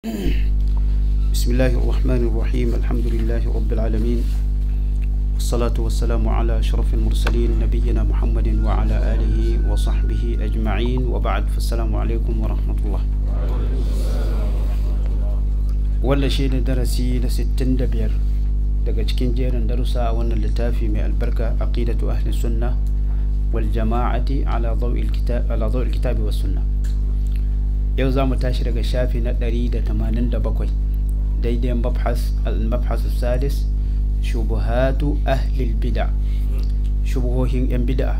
بسم الله الرحمن الرحيم الحمد لله رب العالمين والصلاة والسلام على أشرف المرسلين نبينا محمد وعلى آله وصحبه أجمعين وبعد فالسلام عليكم ورحمة الله wanda shi ne darasi na 65 daga cikin jerin darussa a wannan littafi mai albarka aqidatu ahli sunna wal jama'ati ala dawil kitab ala dawil kitabi was sunna yau za mu tashi daga shafi na 187 daidai mabhas al-mabhas sadis shubuhatu ahli bid'a shubuhohin yan bid'a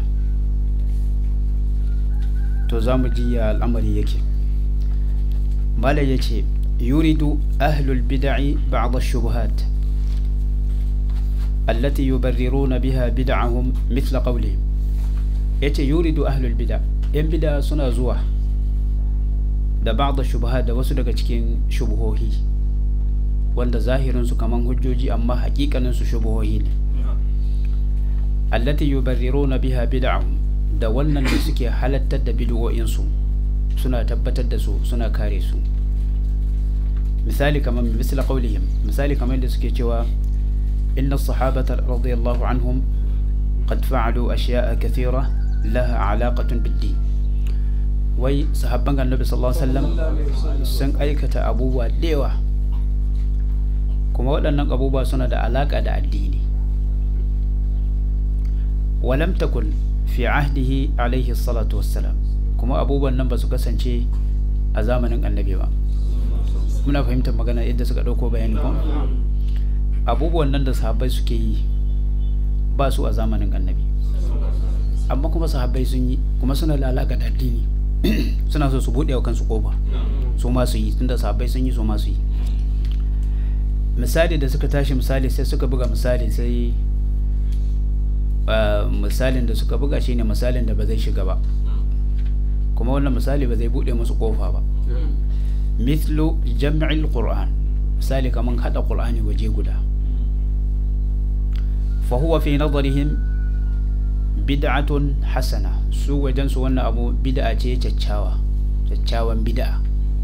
to za mu ji ya al'amari yake malai yace يريد أهل البدع بعض الشبهات التي يبررون بها بدعهم مثل قولهم yace yuridu ahlul bid'a yan bid'a suna zuwa da ba'd shubuhat da wasu daga cikin shubuhohi wanda zahirin su kaman hujjoji amma hakikanin su shubuhohi ne allati yubarriruna biha bid'ahum da wannan da suke halattar da bid'o'in su suna tabbatar da su suna kare su misali kamar misali qaulihim misali kamar da suke cewa inna sahabata radiyallahu anhum qad fa'alu ashiya'a kathira laha alaqatun bid-din wai sahabban annabi sallallahu alaihi wasallam sun aikata abubuwa dewa kuma waɗannan abubuwa suna da alaka da addini walam takun fi ahdihi alaihi salatu wassalam kuma abubuwan nan ba su kasance a zamanin annabi ba muna fahimtar magana yadda suka ɗauko bayani ko abubuwan nan da sahabbai suke yi ba su a zamanin annabi amma kuma sahabbai sun yi kuma suna da alaƙa da addini suna so su buɗe wa kansu ƙofa su ma su yi tunda sahabbai sun yi su ma su yi misali da suka tashi misali sai suka buga misali sai misalin da suka buga shine misalin da ba zai shiga ba kuma wannan misali ba zai buɗe musu ƙofa ba mithlu jam'il qur'an misali kaman hada qur'ani waje guda fa huwa fi nadarihim bid'atun hasana su wajen su wannan abu bid'a ce caccawa caccawan bid'a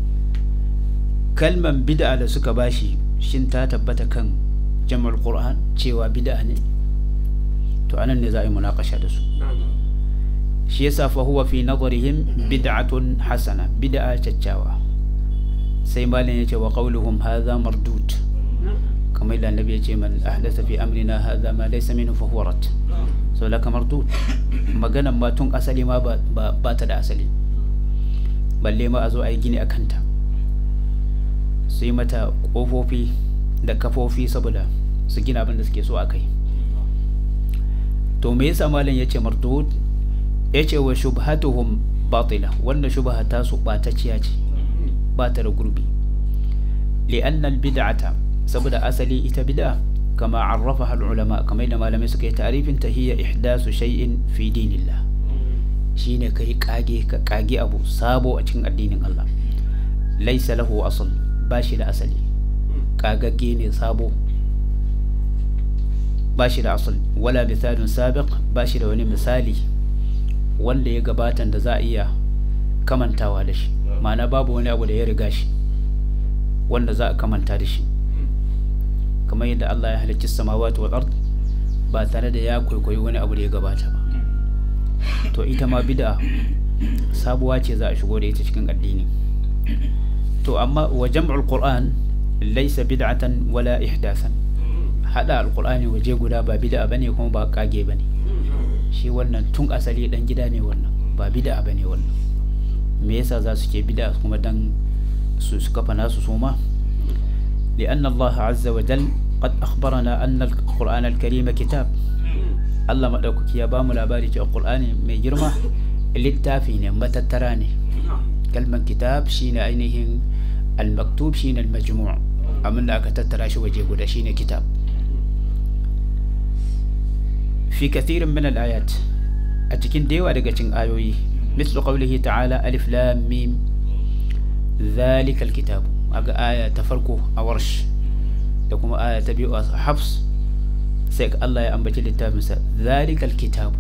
kalman bid'a da suka bashi shin ta tabbata kan jam'ul qur'an cewa bid'a ne to anan ne za a yi munakasha da su shi yasa fa huwa fi nadarihim bid'atun hasana bid'a caccawa sai malin ya ce wa qauluhum hadha mardud kamar da annabi ya ce man ahdatha fi amrina hadha ma laysa minhu fa huwa rad so laka mardud maganan ma tun asali ma ba ba ta da asali balle ma a zo a yi gini a kanta su yi mata kofofi da kafofi saboda su gina abin da suke so a kai to me yasa malin ya ce mardud ya ce wa shubhatuhum batila wannan shubha ta su ɓatacciya ce ba ta da gurbi li'annal bid'ata saboda asali ita bid'a kama arrafaha ulama kamar da malamai suka yi ta'rifin ta hiya ihdasu shay'in fi dinillah shine kai kage ka kage abu sabo a cikin addinin Allah laysa lahu asl ba shi da asali kagagge ne sabo ba shi da asal wala misalun sabiq ba shi da wani misali wanda ya gabatan da za a iya kamantawa da shi ma'ana babu wani abu da ya riga shi wanda za a kamanta da shi kamar yadda Allah ya halicci samawati wal ard ba tare da ya kwaikwayi wani abu da ya gabata ba to ita ma bid'a sabuwa ce za a shigo da ita cikin addini to amma wa jam'ul qur'an laysa bid'atan wala ihdathan hada alqur'ani waje guda ba bid'a bane kuma ba kage bane shi wannan tun asali dan gida ne wannan ba bid'a bane wannan me yasa za su ke bid'a kuma dan su su kafa nasu suma لأن الله عز وجل قد أخبرنا أن القرآن الكريم كتاب الله مدوكك يا بام لاباري القرآن من جرمة للتافين متتراني كلمة كتاب شين أينهم المكتوب شين المجموع أمن أك تتراش وجه شين كتاب في كثير من الآيات أتكين ديوة دقة آيوي مثل قوله تعالى ألف لام ميم ذلك الكتاب أجا آية تفرقوا أورش لكم آية تبيو حفص سيك الله يأنبت للتابنسا ذلك الكتاب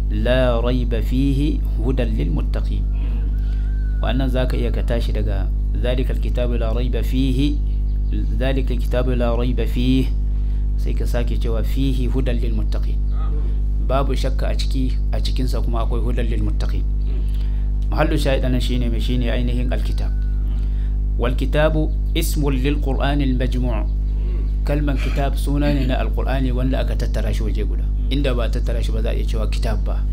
لا ريب فيه هدى للمتقين وأن ذاك إيا كتاشي دقا ذلك الكتاب لا ريب فيه ذلك الكتاب لا ريب فيه sai ka sake cewa fihi hudan lil muttaqin babu shakka a ciki a cikin sa kuma akwai hudan lil muttaqin mahallu shahidan shine mai shine ainihin alkitab wal kitabu ismun lil qur'an al majmu' kalman kitab suna ne na alqur'ani wanda aka tattara shi waje guda inda ba tattara shi ba za a iya cewa kitab ba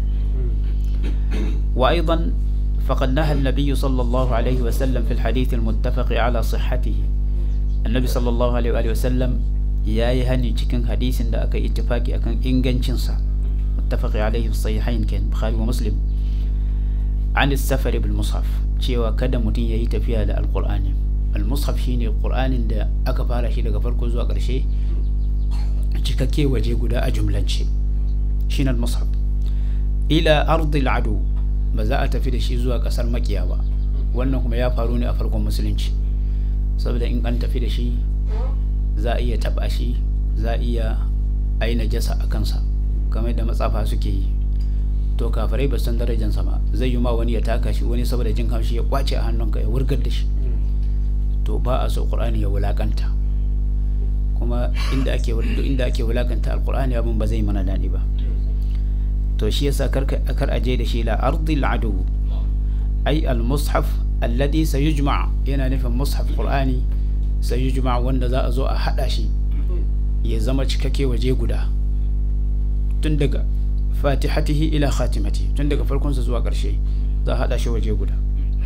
wa aidan فقد نهى النبي صلى الله عليه وسلم في الحديث المتفق على صحته النبي صلى الله عليه وآله وسلم يا يهني cikin hadisin da aka ittifaki akan ingancin sa muttafaq alaihi sahihain kan bukhari wa muslim an as-safar bil mushaf cewa kada mutum yayi tafiya da alqur'ani al-mushaf shine qur'anin da aka fara shi daga farko zuwa ƙarshe cikakke waje guda a jumlance shine al-mushaf ila ardil adu ba za a tafi da shi zuwa kasar makiya ba wannan kuma ya faru ne a farkon musulunci saboda in an tafi da shi za a iya taba shi za a iya a yi najasa a kansa kamar da matsafa suke yi to kafirai ba san darajansa ba zai yi ma wani ya taka shi wani saboda jin kamshi ya kwace a hannunka ya wurgar da shi to ba a so qur'ani ya wulakanta kuma inda ake inda ake wulakanta alqur'ani abin ba zai mana dadi ba to shi yasa kar kar aje da shi la ardil adu ai al mushaf alladhi sayujma yana nufin mushaf qur'ani sayujma wanda za a zo a hada shi ya zama cikakke waje guda tun daga fatihatihi ila khatimati tun daga farkon sa zuwa karshe za a hada shi waje guda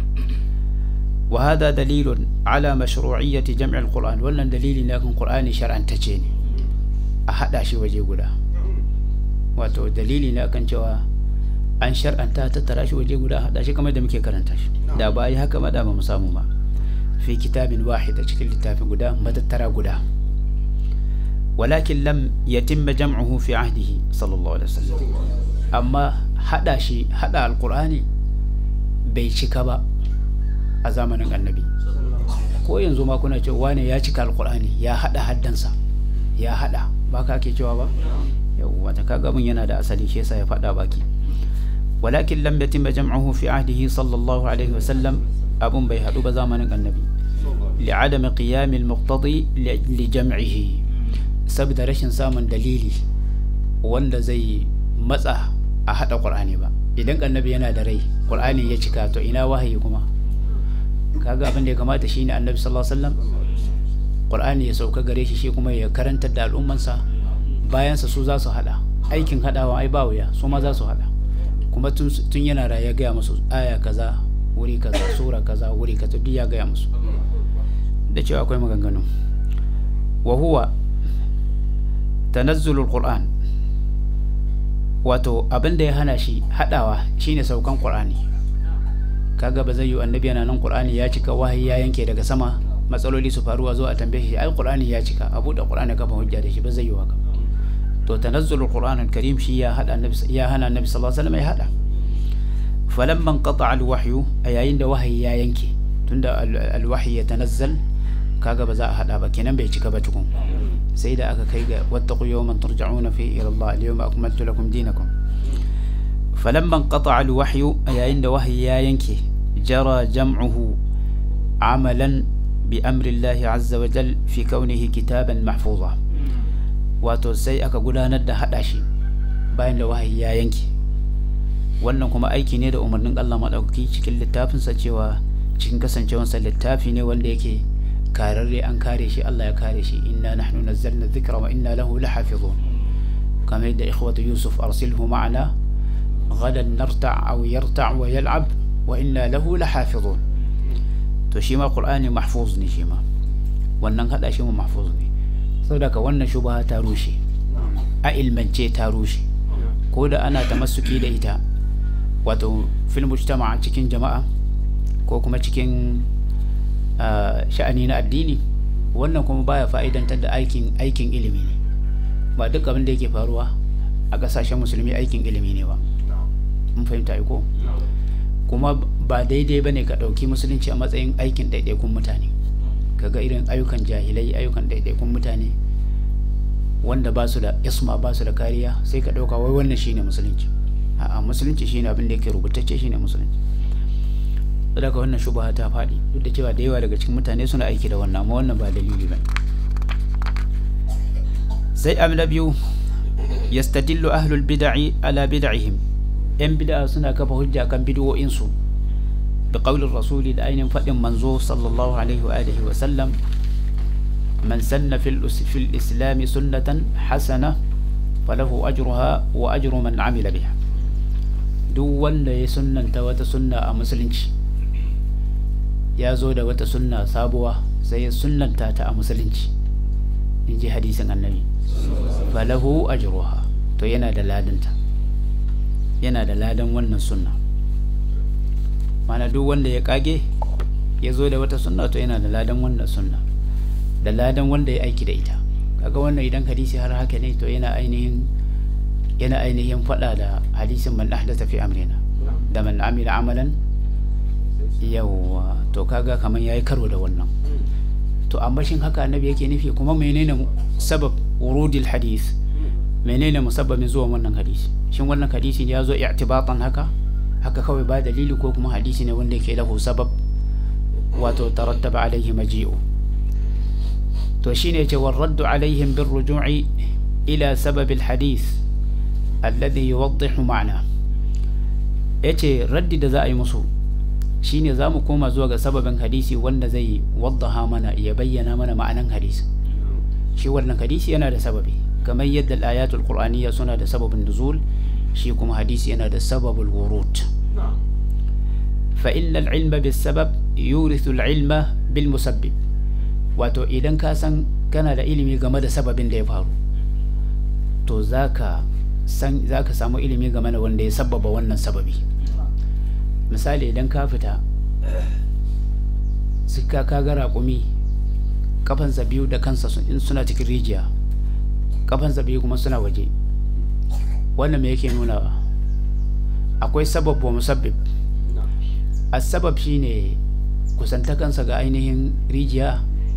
وهذا دليل على مشروعية جمع القرآن ولا دليل لكن قرآن شرعا تجيني أحد شيء وجه guda. wato dalili ne akan cewa an shar'anta tattara shi waje guda hada shi kamar da muke karanta shi da ba yi haka ma da ba mu samu ba fi kitabin wahid a cikin littafin guda matattara guda walakin lam yatimma jam'uhu fi ahdihi sallallahu alaihi wasallam amma hada shi hada alqur'ani bai cika ba a zamanin annabi ko yanzu ma kuna cewa wane ya cika alqur'ani ya hada haddansa ya hada ba ka ake cewa ba yawwa ta kaga mun yana da asali shi yasa ya faɗa baki walakin lam yatimma jam'uhu fi ahdihi sallallahu alaihi wasallam abun bai hadu ba zamanin annabi li'adami qiyam al-muqtadi li jam'ihi saboda rashin samun dalili wanda zai matsa a hada qur'ani ba idan annabi yana da rai qur'ani ya cika to ina wahayi kuma kaga abin da ya kamata shine annabi sallallahu alaihi wasallam qur'ani ya sauka gare shi shi kuma ya karantar da al'ummansa bayansa su za su hada aikin hadawa ai ba wuya su ma za su hada kuma tun yana raye gaya musu aya kaza wuri kaza sura kaza wuri kaza duk ya gaya musu da cewa akwai maganganu wa huwa tanazzulul qur'an wato abin da ya hana shi hadawa shine saukan qur'ani kaga ba zai yi annabi yana nan qur'ani ya cika wahayi ya yanke daga sama matsaloli su faruwa zo a tambaye shi ai qur'ani ya cika a buɗe qur'ani kafa hujja da shi ba zai yi haka to tanazzulul qur'an al-karim shi ya hada annabi ya hana annabi sallallahu alaihi wasallam ya hada falamma qata al-wahyu ayayin da wahayi ya yanke tunda al-wahyi ya tanazzal kaga ba za a hada ba kenan bai cika ba tukun sai da aka kai ga wattaqu yawman turja'una fi ila Allah al-yawma akmaltu lakum dinakum falamma qata al-wahyu ayayin da wahayi ya yanke jara jam'uhu amalan bi amri Allah azza wa jal fi kaunihi kitaban mahfuza wato sai aka gudanar da hada shi bayan da wahayi ya yanke wannan kuma aiki ne da umarnin Allah maɗaukaki cikin littafinsa cewa cikin kasancewarsa littafi ne wanda yake kararre an kare shi Allah ya kare shi inna nahnu nazzalna dhikra wa inna lahu lahafizun kamar yadda ikhwatu yusuf arsilhu ma'ana gadan narta' aw yarta' wa yal'ab wa inna lahu lahafizun to shi ma qur'ani mahfuz ne shi ma wannan hada shi ma mahfuz ne saboda ka wannan shubha ta rushe a ilmance ta rushe ko da ana tamassuki da ita wato fil mujtama cikin jama'a ko kuma cikin sha'ani na addini wannan kuma baya fa'idantar da aikin aikin ilimi ne ba duk abin da yake faruwa a kasashen musulmi aikin ilimi ne ba mun fahimta ko kuma ba daidai bane ka ɗauki musulunci a matsayin aikin ɗaiɗaikun mutane kaga irin ayyukan jahilai ayyukan ɗaiɗaikun mutane wanda ba su da isma ba su da kariya sai ka ɗauka wai wannan shine musulunci a'a musulunci shine abin da yake rubutacce shine musulunci daga wannan shubha ta faɗi duk da cewa da yawa daga cikin mutane suna aiki da wannan amma wannan ba dalili ba sai abu na biyu yastadillu ahlul bid'i ala bid'ihim yan bid'a suna kafa hujja kan bid'o'insu bi qaulir rasuli da ainihin faɗin manzo sallallahu alaihi wa alihi wa sallam man sanna fil fil islam sunnatan hasana falahu ajruha wa ajru man amila biha duk wanda ya sunnanta wata sunna a musulunci ya zo da wata sunna sabuwa sai ya sunnanta ta a musulunci in ji hadisin annabi falahu ajruha to yana da ladanta yana da ladan wannan sunna mana duk wanda ya kage ya zo da wata sunna to yana da ladan wannan sunna da ladan wanda ya aiki da ita kaga wannan idan hadisi har haka ne to yana ainihin yana ainihin faɗa da hadisin man ahdatha fi amrina da man amila amalan yawa to kaga kaman yayi karo da wannan to amma shin haka annabi yake nufi kuma menene sabab wurudil hadith menene musabbabin zuwan wannan hadisi shin wannan hadisi ya zo i'tibatan haka haka kawai ba dalili ko kuma hadisi ne wanda yake lahu sabab wato tarattaba alaihi maji'u to shine yace warraddu alaihim bir ruju'i ila sababil hadith alladhi yuwaddihu ma'na yace raddi da za a yi musu shine za mu koma zuwa ga sababin hadisi wanda zai waddaha mana ya bayyana mana ma'anan hadisi shi wannan hadisi yana da sababi kamar yadda ayatul qur'aniyya suna da sababin nuzul shi kuma hadisi yana da sababul wurud fa inna al-ilma bis sabab yurithu al-ilma bil musabbib wato idan ka san kana da ilimi game da sababin da ya faru to zaka san zaka samu ilimi game da wanda ya sababa wannan sababi misali idan ka fita suka ka ga raƙumi kafansa biyu da kansa in suna cikin rijiya kafansa biyu kuma suna waje wannan me yake nuna akwai sabab wa musabbib asabab shine kusantakansa ga ainihin rijiya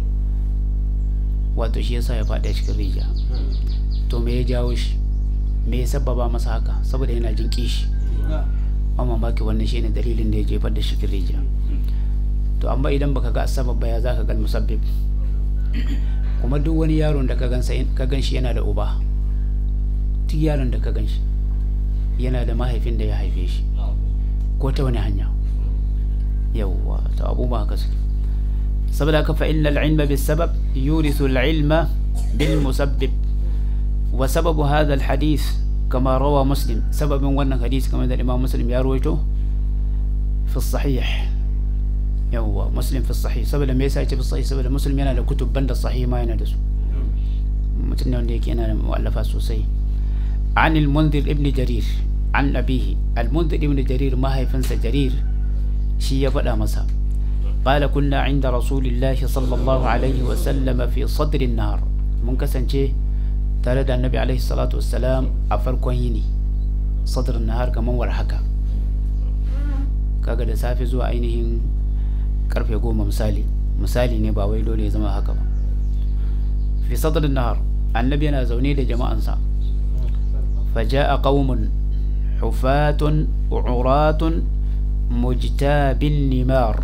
wato shi yasa ya faɗi cikin rijiya to me ya jawo shi me ya sababa masa haka saboda yana jin kishi amma baki wannan shine dalilin da ya jefar da shi rijiya to amma idan baka ga asabab ba ya zaka ga musabbib kuma duk wani yaron da ka gansa ka ganshi yana da uba duk yaron da ka ganshi yana da mahaifin da ya haife shi ko ta wani hanya yawwa to abubuwa haka suke saboda haka fa innal ilma bis sabab yurithu al ilma bil musabbib wa sababu hadha al hadith kama rawa muslim sababin wannan hadisi kamar da imam muslim ya rawaito fi sahih yawwa muslim fi sahih saboda me yasa yace fi sahih saboda muslim yana da kutub banda sahih ma yana da su mutum ne wanda yake yana da mu'allafa sosai عن المنذر ابن جرير عن أبيه المنذر ابن جرير ما هي فنس جرير شي فدا مسا قال كنا عند رسول الله صلى الله عليه وسلم في صدر النهار من كسنجي تare da annabi alaihi salatu wassalam a farkon yini sadr nahar kaman war haka kaga da safe zuwa ainihin karfe goma misali misali ne ba wai dole ya zama haka ba fi sadr nahar annabi yana zaune da jama'ansa فجاء قوم حفاة عراة مجتاب النمار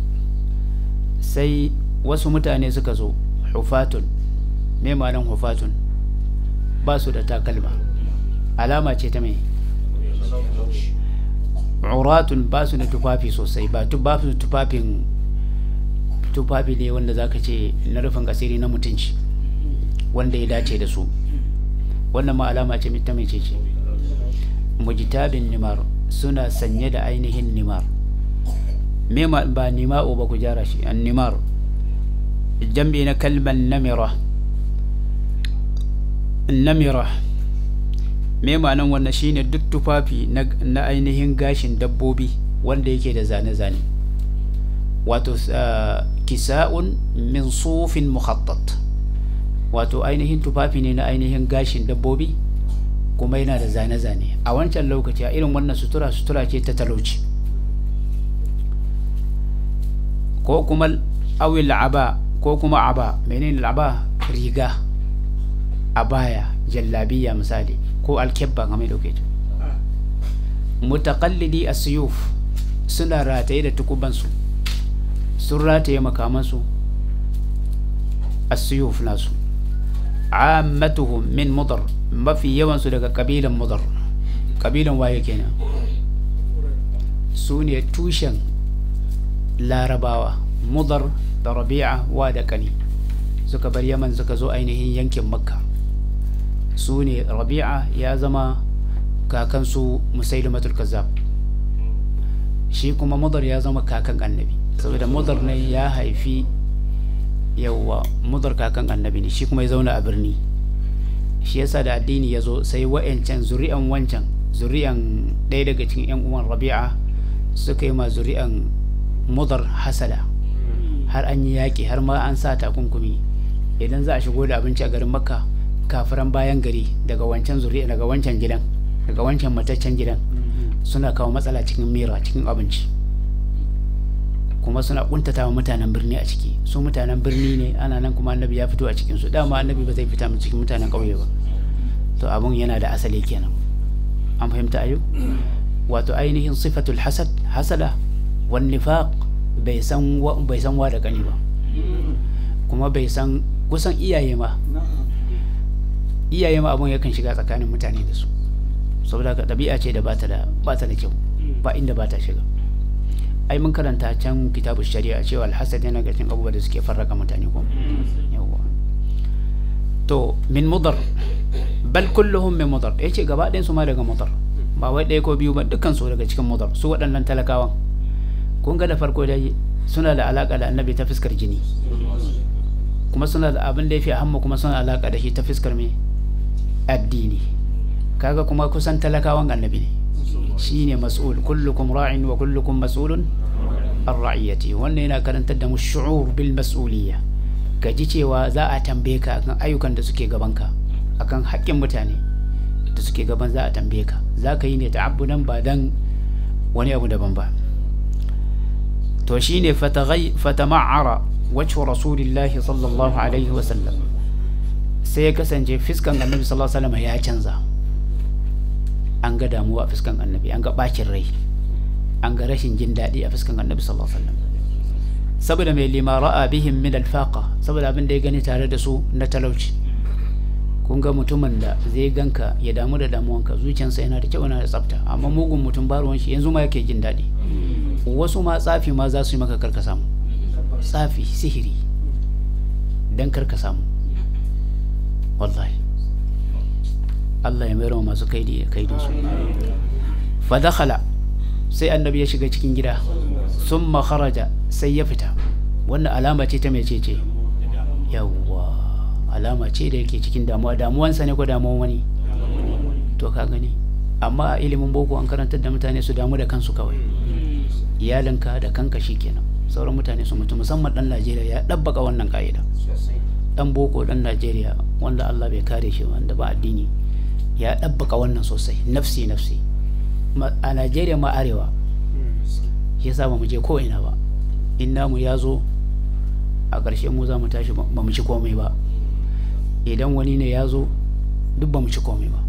sai wasu mutane suka zo hufatun me ma'anin hufatun ba su da takalma alama ce ta mai uratun ba su da tufafi sosai ba su tufafin tufafi ne wanda zaka ce na rufin asiri na mutunci wanda ya dace da su wannan ma alama ce ta mai ce mujtabin nimar suna sanye da ainihin nimar me ba nima'u ba ku jara shi an nimar jambi na kalman namira namira me ma'anan wannan shine duk tufafi na ainihin gashin dabbobi wanda yake da zane-zane wato kisa'un min sufin muhattat wato ainihin tufafi ne na ainihin gashin dabbobi kuma yana da zane-zane a wancan lokaci a irin wannan sutura sutura ce ta talauci ko kuma awil aba ko kuma aba menene aba riga abaya jallabiya misali ko alkebba kamar da kuke mutaqallidi asiyuf suna rataye da tukubansu sun rataye makamansu asiyuf nasu ammatuhum min mudar mafi yawansu daga kabilan mudar kabilan waye kenan su ne tushen larabawa mudar da rabi'a wa da kani suka bar yaman suka zo ainihin yankin makka su ne rabi'a ya zama kakansu musailimatul kazzab shi kuma mudar ya zama kakan annabi saboda mudar ne ya haifi yawwa mudar kakan annabi ne shi kuma ya zauna a birni shi yasa da addini ya zo sai wa'yancan zuri'an wancan zuri'an ɗaya daga cikin 'yan uwan rabi'a suka yi ma zuri'an mudar hasada har an yi yaƙi har ma an sa takunkumi idan za a shigo da abinci a garin makka kafiran bayan gari daga wancan zuri'a daga wancan gidan daga wancan mataccen gidan suna kawo matsala cikin mira cikin abinci kuma suna kuntata wa mutanen birni a ciki su mutanen birni ne ana nan kuma annabi ya fito a cikin su dama annabi ba zai fita mu cikin mutanen ƙauye ba to abun yana da asali kenan an fahimta ayo wato ainihin sifatul hasad hasada wan nifaq bai san wa bai san wa da kani ba kuma bai san kusan iyaye ma iyaye ma abun yakan shiga tsakanin mutane da su saboda ka ɗabi'a ce da bata da bata da kyau ba inda bata shiga ai mun karanta can kitabu shari'a cewa alhasad yana ga cikin abubuwa da suke farraka mutane ko yawa to min mudar bal kulluhum min mudar yace gaba ɗayan su ma daga mudar ba wai ɗaya ko biyu ba dukkan su daga cikin mudar su waɗannan talakawan kun ga da farko dai suna da alaka da annabi ta fuskar jini kuma suna da abin da ya fi hamma kuma suna alaka da shi ta fuskar me addini kaga kuma kusan talakawan annabi ne shine mas'ul kullukum ra'in wa kullukum mas'ulun an ra'iyati wannan yana karantar da mu shu'ur bil mas'uliyya ka ji cewa za a tambaye ka akan ayyukan da suke gabanka akan haƙƙin mutane da suke gaban za a tambaye ka za ka yi ne ta'abbudan ba dan wani abu daban ba to shine fatama'ara wajhu rasulillahi sallallahu alaihi wa sallam sai ya kasance fiskan annabi sallallahu alaihi wa sallam ya canza an ga damuwa a fuskan annabi an ga bacin rai an ga rashin jin daɗi a fuskan annabi sallallahu alaihi wasallam saboda mai lima ra'a bihim min alfaqa saboda abin da ya gani tare da su na talauci kun ga mutumin da zai ganka ya damu da damuwanka zuciyarsa yana da kyau yana da tsafta amma mugun mutum ba ruwan shi yanzu ma yake jin daɗi wasu ma tsafi ma za su yi maka karka samu tsafi sihiri dan karka samu wallahi Allah ya mayar masu kaidi kaidin su fa dakhala sai annabi ya shiga cikin gida summa kharaja sai ya fita wannan alama ce ta mece ce yawwa alama ce da yake cikin damuwa damuwansa ne ko damuwan wani to ka gani amma a ilimin boko an karantar da mutane su damu da kansu kawai iyalinka da kanka shikenan sauran mutane su mutu musamman dan Najeriya ya dabbaka wannan ka'ida dan boko dan Najeriya wanda Allah bai kare shi wanda ba addini ya ɗabbaka wannan sosai nafsi nafsi a najeriya ma arewa shi yasa ba mu je ko'ina ba in namu ya zo a ƙarshe mu za mu tashi ba mu ci komai ba idan wani ne ya zo duk ba mu ci komai ba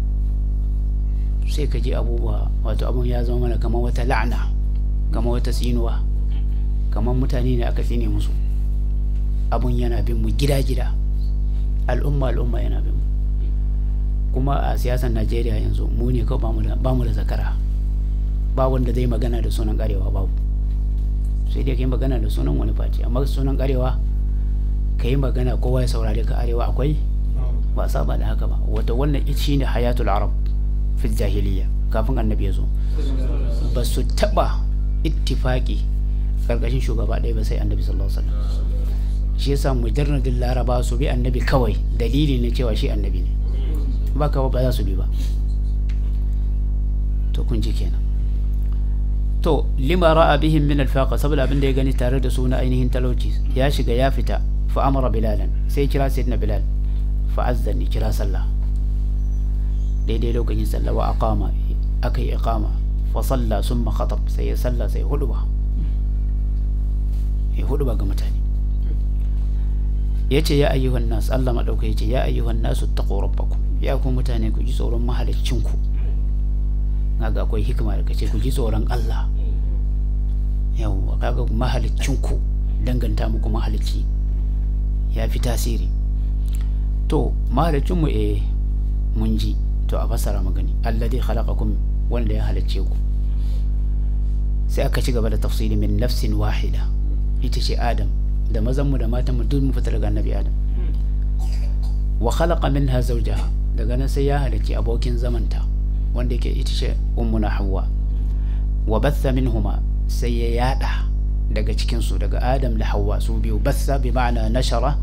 sai ka ji abubuwa wato abun ya zama mana kamar wata la'ana kamar wata tsinuwa kamar mutane ne aka tsine musu abun yana bin mu gida-gida al'umma al'umma yana bin mu kuma a siyasar najeriya yanzu mu ne kawai ba mu da zakara ba wanda zai magana da sunan karewa babu sai dai ka yi magana da sunan wani face amma sunan karewa ka yi magana kowa ya saurare ka arewa akwai ba saba da haka ba wata wannan shi ne hayatul arab fi jahiliya kafin annabi ya zo ba su taba ittifaki karkashin shugaba ɗaya ba sai annabi sallallahu alaihi wasallam shi yasa mujarradin laraba su bi annabi kawai dalili ne cewa shi annabi ne ba ka ba za su bi ba to kun ji kenan to lima ra'a bihim min alfaqa saboda abin da ya gani tare da su na ainihin talauci ya shiga ya fita fa amara bilalan sai kira sayyidina bilal fa azzani kira sallah daidai lokacin sallah wa aqama akai iqama fa salla summa khatab sai ya salla sai huduba ya huduba ga mutane yace ya ayyuhan nas Allah madauka yace ya ayyuhan nasu taqu rabbakum ya ku mutane ku ji tsoron mahaliccinku ga akwai hikima da kace ku ji tsoron Allah yawwa kaga mahalicinku danganta muku mahalicci ya fi tasiri to mahalicinmu eh mun ji to a fassara magani alladhi khalaqakum wanda ya halicce ku sai aka ci gaba da tafsiri min nafsin wahida ita ce adam da mazanmu da matanmu duk mu fita daga annabi adam wa khalaqa minha zawjaha daga nan sai ya halicci abokin zamanta wanda yake ita ce ummuna hawwa wa batha minhuma sai ya yada daga cikinsu daga adam da hawa su biyu batha bi ma'ana nashara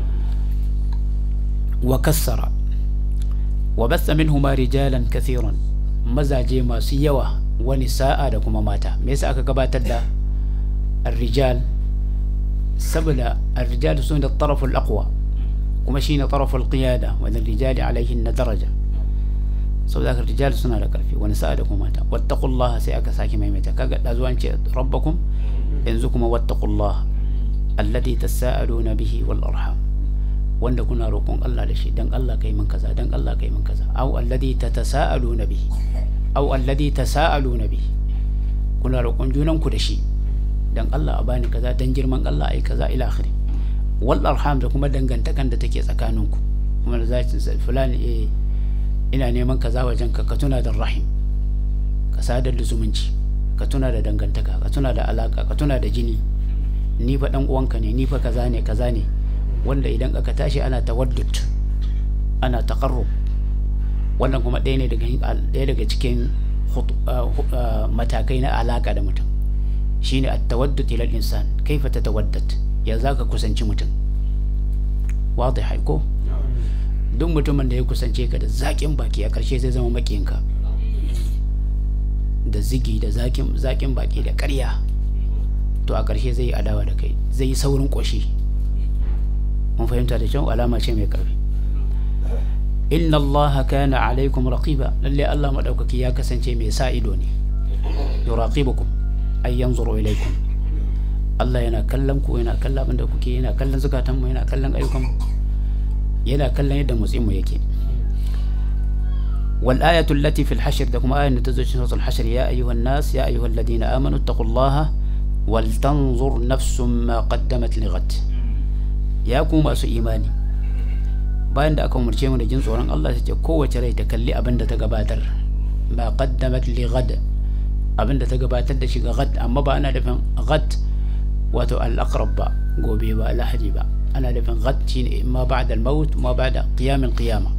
wa kassara wa batha minhuma rijalan kathiran mazaje masu yawa wani sa'a da kuma mata me yasa aka gabatar da الرجال saboda الرجال sun da الطرف الأقوى kuma shine طرف القيادة وللرجال عليهن درجة saboda haka rijal suna da karfi wani sa'a da kuma mata wattaqullah sai aka sake maimaita kaga da zuwan ce rabbakum yanzu kuma wattaqullah alladhi tasaaluna bihi wal arham wanda kuna roƙon Allah da shi dan Allah kai min kaza dan Allah kai min kaza aw alladhi tatasaaluna bihi aw alladhi tasaaluna bihi kuna roƙon junan ku da shi dan Allah a bani kaza dan girman Allah ai kaza ila akhiri wal arham da kuma dangantakan da take tsakaninku kuma da zaki fulani eh ina neman kaza wajen ka ka tuna da rahim ka sadar da zumunci ka tuna da dangantaka ka tuna da alaka ka tuna da jini ni fa dan uwanka ne ni fa kaza ne kaza ne wanda idan aka tashi ana tawaddud ana taqarrub wannan kuma ɗaya ne daga ɗaya daga cikin matakai na alaka da mutum shine at-tawaddud ila al-insan kaifa tatawaddad ya zaka kusanci mutum wadih ko duk mutumin da ya kusance ka da zaƙin baki a ƙarshe zai zama maƙinka da zigi da zaƙin baki da ƙarya to a ƙarshe zai yi adawa da kai zai yi saurin ƙoshi mun fahimta da kyau alama ce mai ƙarfi inna Allah kana alaikum raqiba lalle Allah madaukaki ya kasance mai sa ido ne yuraqibukum ay yanzuru ilaikum Allah yana kallon ku yana kallon abin da kuke yana kallon zukatanmu yana kallon ayyukanmu yana kallon yadda motsinmu yake wal ayatu allati fil hashr da kuma ayatu ta zo cikin suratul hashr ya ayyuhan nas ya ayyuhal ladina amanu taqullaha wal tanzur nafsum ma qaddamat lighad ya ku masu imani bayan da aka umarce mu da jin tsoron Allah sai ce kowace rai ta kalli abin da ta gabatar ma qaddamat lighad abin da ta gabatar da shi ga gad amma ba ana nufin gad wato al-aqrab ba gobe ba lahadi ba ana nufin gad shine ma ba'da al-maut ma ba'da qiyam al-qiyama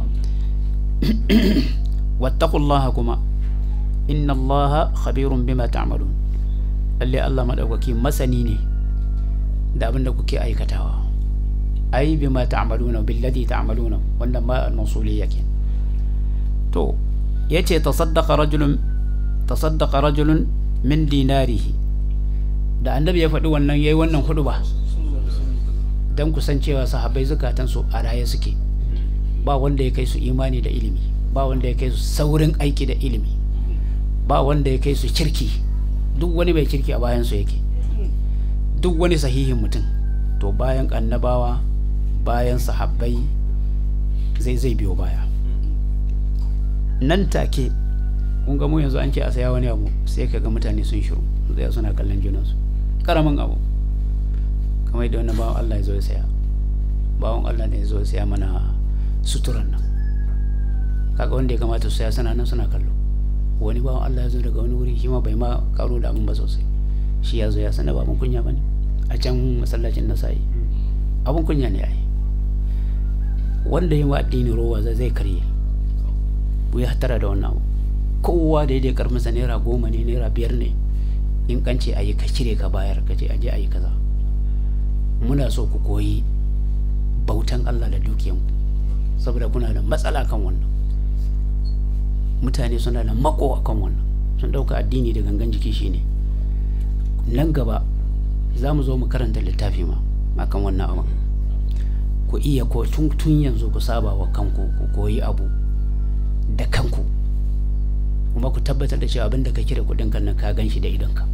wattaqullaha kuma inna allaha khabirun bima ta'malun lalle Allah madaukaki masani ne da abin da kuke aikatawa ai bima ta'maluna billadhi ta'maluna wannan ma al-mawsuliyya ke to yace tasaddaqa rajulun tasaddaqa rajulun min dinarihi da annabi ya faɗi wannan yayi wannan hudu ba don kusancewa sahabbai zukatansu a raye suke ba wanda ya kai su imani da ilimi ba wanda ya kai su saurin aiki da ilimi ba wanda ya kai su kirki duk wani mai kirki a bayansu yake duk wani sahihin mutum to bayan annabawa bayan sahabbai zai zai biyo baya nan take kun ga mu yanzu an ce a saya wani abu sai ka ga mutane sun shiru zai suna kallon junansu karamin abu kamar da wani bawan Allah ya zo ya saya bawan Allah ne ya zo ya saya mana suturan nan kaga wanda ya kamata su saya suna nan suna kallo wani bawan Allah ya zo daga wani wuri shi ma bai ma karo da abin ba sosai shi ya zo ya sana ba abin kunya bane a can masallacin na sayi abin kunya ne ai wanda yi wa addini rowa zai karye ku ya hatara da wannan abu kowa da ya karmasa naira goma ne naira biyar ne in kance a yi ka cire ka bayar ka ce aje a yi kaza muna so ku koyi bautan Allah da dukiyanku saboda kuna da matsala kan wannan mutane suna da mako kan wannan sun ɗauka addini da gangan jiki shine nan gaba za mu zo mu karanta littafi ma akan wannan abin ku iya ko tun yanzu ku saba wa kanku ku koyi abu da kanku kuma ku tabbatar da cewa abinda ka kire kudin kan nan ka gan shi da idonka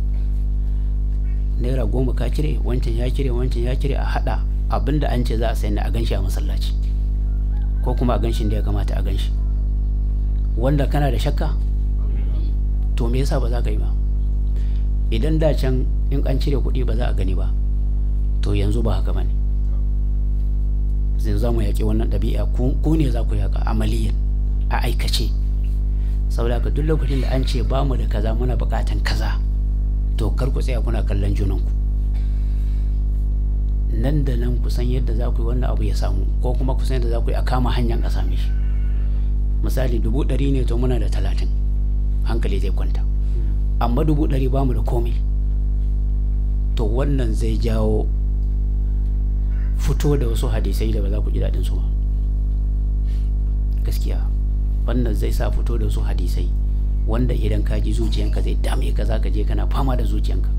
naira goma ka cire wancan ya cire wancan ya cire a hada abinda an ce za a sayi a gan shi a masallaci ko kuma a gan shi da ya kamata a gan shi wanda kana da shakka to me yasa ba za ka yi ba idan da can in an cire kuɗi ba za a gani ba to yanzu ba haka ba ne zai za mu yaƙi wannan ɗabi'a ku ne za ku yaƙa amaliyan a aikace saboda haka duk lokacin da an ce ba mu da kaza muna buƙatan kaza to kar ku tsaya kuna kallon junanku nan da nan ku san yadda za ku yi wannan abu ya samu ko kuma ku san yadda za ku yi a kama hanyar a same shi misali dubu ɗari ne to muna da talatin hankali zai kwanta amma dubu ɗari ba mu da komai to wannan zai jawo fito da wasu hadisai da ba za ku ji daɗin su ba gaskiya wannan zai sa fito da wasu hadisai wanda idan ka ji zuciyanka zai dame ka za ka je kana fama da zuciyanka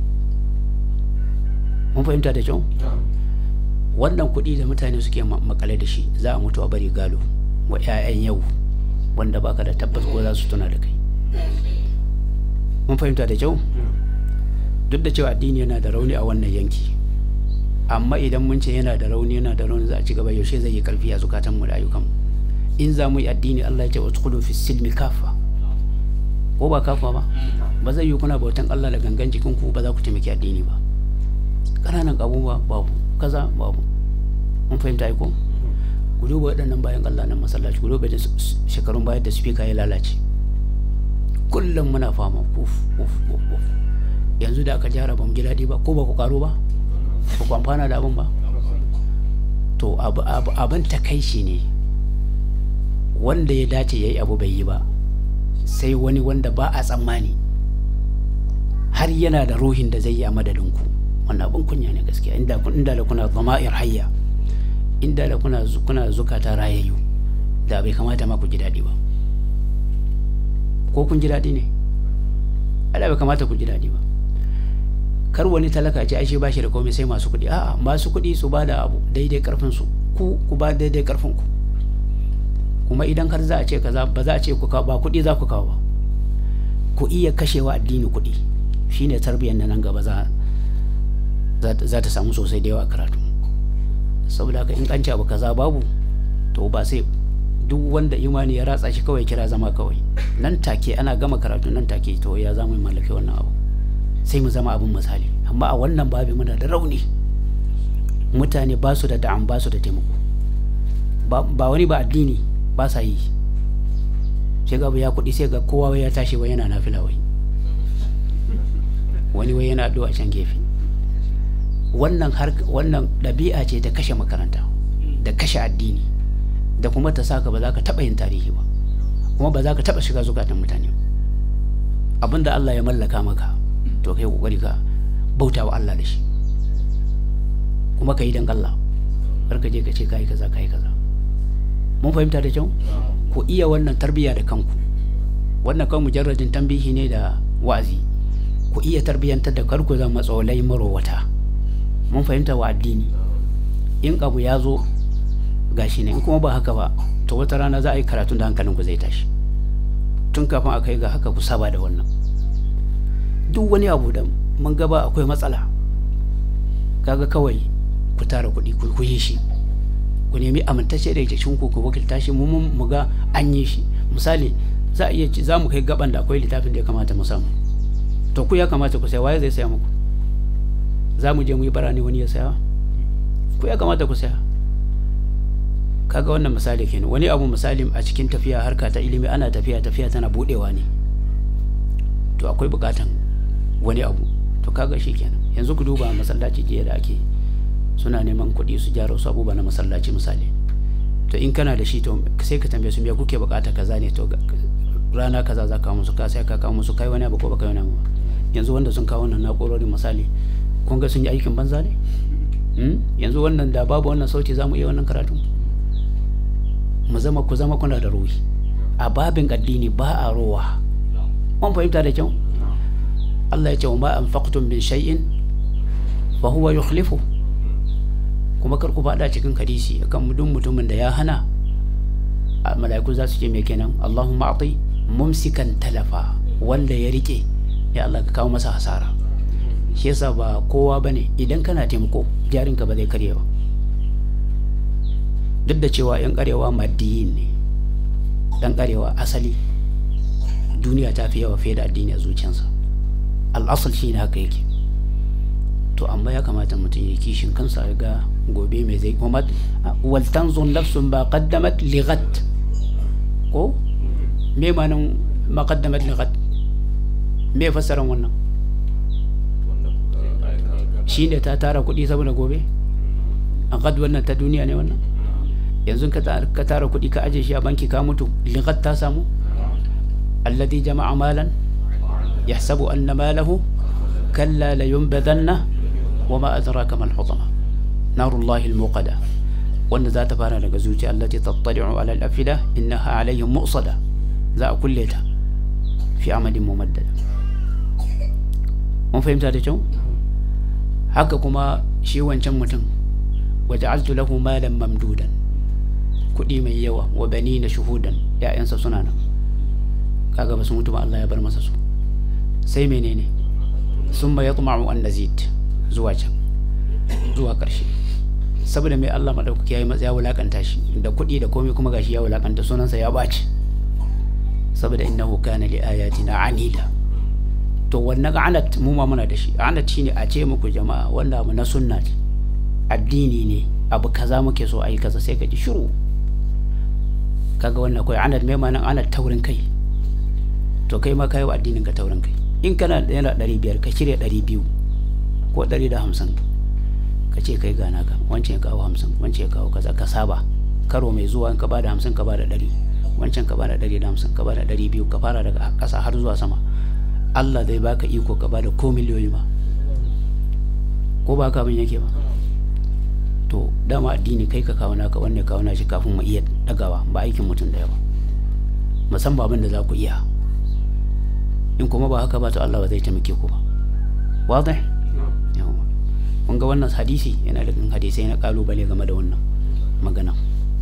mun fahimta da kyau wannan kuɗi da mutane suke makale da shi za a mutu a bari galo wa 'ya'yan yau wanda baka da tabbas ko za su tuna da kai mun fahimta da kyau duk da cewa addini yana da rauni a wannan yanki amma idan mun ce yana da rauni yana da rauni za a ci gaba yaushe zai yi karfi a zukatan mu da ayyukan in za mu yi addini Allah ya ce udkhulu fi silmi kafa ko ba kafa ba ba zai yi kuna bautan Allah da gangan jikin ku ba za ku taimaki addini ba kananan abubuwa babu kaza babu mun fahimta ai ko ku duba waɗannan bayan Allah nan masallaci ku duba da shekarun bayan da speaker ya lalace kullum muna fama uf uf uf uf yanzu da aka jara ba mu ji daɗi ba ko ba ku karo ba ba ku amfana da abin ba to abin takaici ne wanda ya dace ya yi abu bai yi ba sai wani wanda ba a tsammani har yana da ruhin da zai yi a madadinku wannan abin kunya ne gaskiya inda da kuna zama'ir hayya inda da kuna kuna zukata rayayyu da bai kamata ma ku ji daɗi ba ko kun ji daɗi ne ala bai kamata ku ji daɗi ba kar wani talaka ce ashe bashi da komai sai masu kuɗi a'a masu kuɗi su ba da abu daidai karfin su ku ku ba daidai karfin ku kuma idan har za a ce kaza ba za a ce ku kawo ba kuɗi za ku kawo ba ku iya kashewa addini kuɗi shine tarbiyyar na nan gaba za za ta samu sosai da yawa karatu saboda haka in an ce abu kaza babu to ba sai duk wanda imani ya ratsa shi kawai kira zama kawai nan take ana gama karatu nan take to ya zama mallake wannan abu sai mu zama abin misali amma a wannan babi muna da rauni mutane ba su da da'am ba su da taimako ba wani ba addini ba sa yi sai ga ya kuɗi sai ga kowa ya tashi wai yana nafila wai wani wai yana addu'a can gefe wannan har wannan ɗabi'a ce ta kashe makaranta da kashe addini da kuma ta saka ba za ka taɓa yin tarihi ba kuma ba za ka taɓa shiga zukatan mutane abinda Allah ya mallaka maka to kai kokari ka bauta wa Allah da shi kuma ka yi dan Allah kar ka je ka ce kai kaza kai kaza mun fahimta da kyau ku iya wannan tarbiyya da kanku wannan kan mujarradin tambihi ne da wa'azi ku iya tarbiyyantar da karku zama matsalai marowata mun fahimta wa addini in abu ya zo gashi ne in kuma ba haka ba to wata rana za a yi karatun da hankalinku zai tashi tun kafin a kai ga haka ku saba da wannan duk wani abu da mun gaba akwai matsala kaga kawai ku tara kuɗi ku yi shi ku nemi amintacce da cikin ku ku wakilta shi mu mu ga an yi shi misali za a iya ci za mu kai gaban da akwai littafin da ya kamata mu samu to ku ya kamata ku saya waye zai saya muku za mu je mu yi bara ne wani ya saya ku ya kamata ku saya kaga wannan misali kenan wani abu misali a cikin tafiya harka ta ilimi ana tafiya tafiya tana budewa ne to akwai bukatan wani abu to kaga shi kenan yanzu ku duba masallaci jiya da ake suna neman kuɗi su gyara wasu abubuwa na masallaci misali to in kana da shi to sai ka tambaye su me kuke bukata kaza ne to rana kaza za ka musu ka sai ka kawo musu kai wani abu ko baka wani abu yanzu wanda sun kawo wannan na'urorin misali kun ga sun yi aikin banza ne yanzu wannan da babu wannan sauti za mu iya wannan karatu mu zama ku zama kuna da ruhi a babin addini ba a rowa mun fahimta da kyau Allah ya ce wa ma anfaqtum min shay'in fa huwa yukhlifu kuma kar ku fada cikin hadisi akan duk mutumin da ya hana mala'iku za su ce me kenan Allahumma ati mumsikan talafa wanda ya rike ya Allah ka kawo masa hasara shi yasa ba kowa bane idan kana taimako jarinka ba zai karye ba duk da cewa yan karewa maddiyin ne dan karewa asali duniya ta fi yawa fiye da addini a zuciyarsa al'asal shi ne haka yake to amma ya kamata mutum ya kishin kansa ya ga gobe mai zai kuma wal tanzur nafsun ba qaddamat li ghad ko me manan ma qaddamat li ghad me fassaran wannan shine ta tara kuɗi saboda gobe a ghad wannan ta duniya ne wannan yanzu ka tara kuɗi ka aje shi a banki ka mutu li ghad ta samu alladhi jama'a malan yahsabu anna malahu kalla la yunbadanna وما أدراك ما الحطمة نار الله الموقدة وأن ذات فانا لغزوتي التي تطلع على الأفئدة إنها عليهم مؤصدة ذا كلها في عمل ممدد mun fahimta da kyau haka kuma shi wancan mutum waja'altu lahu malan mamdudan kuɗi mai yawa wa bani na shuhudan ya'yansa suna nan kaga ba su mutu ba Allah ya bar masa su sai menene summa yatma'u an nazid zuwa can zuwa ƙarshe saboda mai Allah maɗaukaki ya yi ya wulaƙanta shi da kuɗi da komai kuma gashi ya wulaƙanta sunansa ya ɓaci saboda innahu kana li ayatina anida to wannan anat mu ma muna da shi anat shine a ce muku jama'a wanda mu na sunna ce addini ne abu kaza muke so ayi kaza sai ka ji shiru kaga wannan kai anat mai manan anat taurin kai to kai ma kai wa addinin ka taurin kai in kana da yana 500 ka cire 200 ko ɗari da hamsin ka ce kai gana ka wancan ya kawo hamsin wancan ya kawo kaza ka saba karo mai zuwa in ka bada hamsin ka bada ɗari wancan ka bada ɗari da hamsin ka bada ɗari biyu ka fara daga ƙasa har zuwa sama Allah zai baka iko ka bada ko miliyoyi ma ko ba ka abin yake ba to dama addini kai ka kawo naka wanne kawo nashi kafin mu iya ɗagawa ba aikin mutum da yawa musamman abin da za ku iya in kuma ba haka ba to Allah ba zai taimake ku ba wadai kun ga wannan hadisi yana da hadisai na kalubale game da wannan magana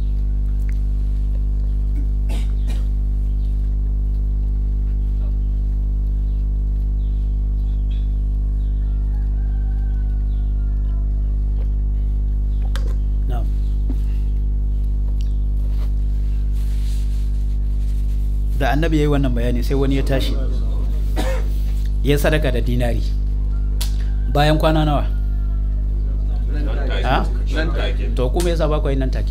da annabi ya yi wannan bayani sai wani ya tashi ya sadaka da dinari bayan kwana nawa ha to ku me yasa ba ku yi nan take